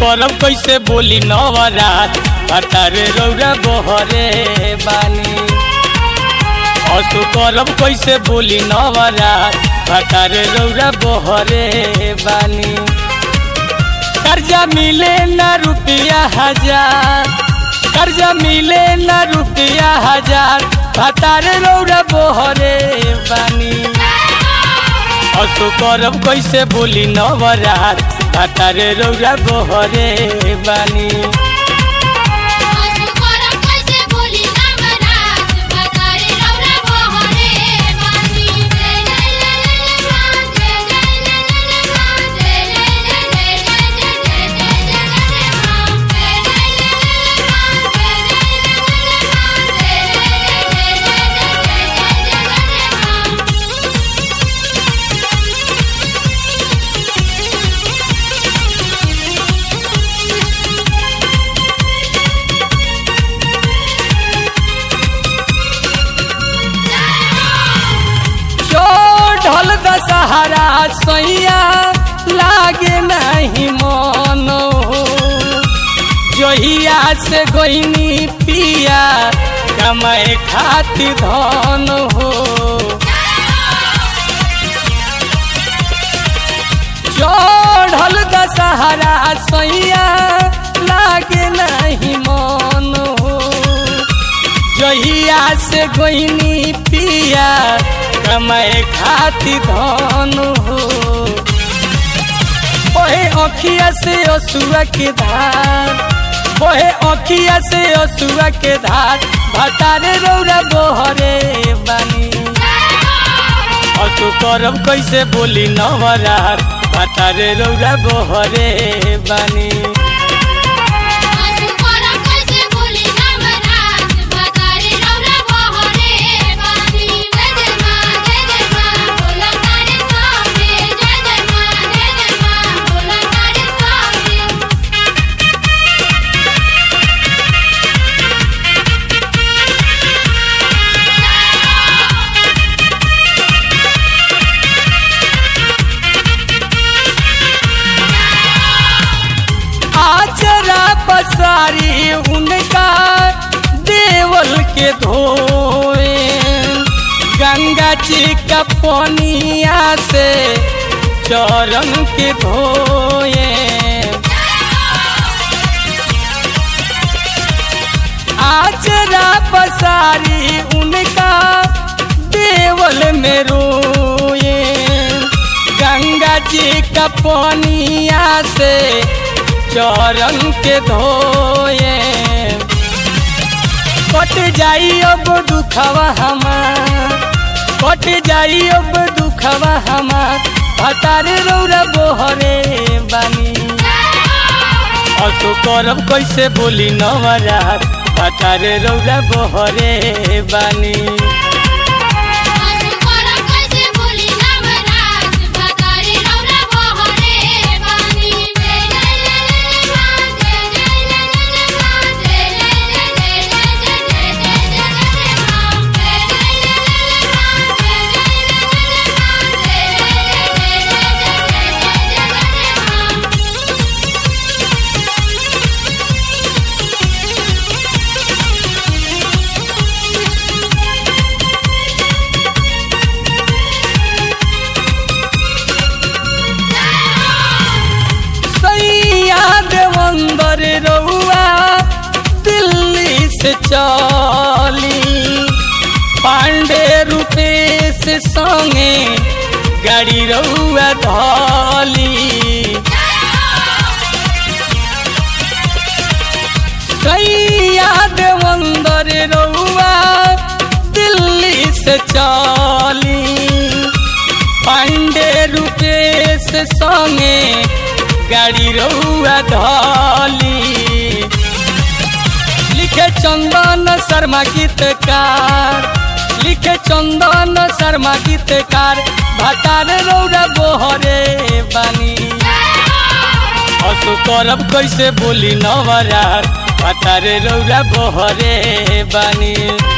करब कैसे बोली नवरात भतारे रौरा बहरे बानी असु करब कैसे बोली नवरात भतारे रौरा बहरे बानी कर्जा मिले न रुपया हजार कर्जा मिले न रुपया हजार भतारे रौरा बहरे बानी असु करब कैसे बोली नवरात भतारे रौरा बहरे बानी असु करब कैसे बोली नवरात भतारे रौरा बहरे बानी जय जय जय मां जय जय जय मां जय जय जय जय जय जय मां जय जय जय मां जय जय जय मां जय जय जय जय मां चढ़ल दशहरा सैया लागे नहीं मन जहिया से गोइनी पिया कमाए खातिर धन हो चढ़ल दशहरा सैया लागे नहीं मन हो जहिया से गोइनी पिया कमाए खातिर धन हो ओहे अखिया से असुआ के धार ओहे अखिया से असुआ के धार भतारे रौरा बोहरे बानी असु करब कैसे बोली नवरात भतारे रौरा बोहरे बानी असु करब कैसे बोली नवरात भतारे रौरा बहरे बानी जय जय मां जय जय मां बोला तारे स्वामी जय जय मां जय जय मां बोला तारे स्वामी आचरा पसारी उनका देवल के धोए गंगा जी का पनिया से चरण के धोए आचरा पसारी उनका देवल में रोए गंगा जी का पनिया से चरण के धोए कट जाई अब दुखवा हमार कट जाई अब दुखवा हमार भतारे रौरा बोहरे बानी असु करब कैसे बोली नवरात भतारे रौरा बोहरे बानी असु करब कैसे बोली नवरात भतारे रौरा बहरे बानी जय जय जय मां जय जय जय मां जय जय जय जय जय मां जय जय जय मां जय जय जय मां जय जय जय मां सैया देवंदर रउआ दिल्ली से चली पांडे रूपेश संगे गाड़ी रउआ धली सैया देवंदर रउआ दिल्ली से चली पांडे रूपेश संगे गाड़ी रउआ धली लिखे चंदन शर्मा गीतकार लिखे चंदन शर्मा गीतकार भतार रौरा बोहरे बानी असु करब कैसे बोली नवरात भतारे रौरा बोहरे बानी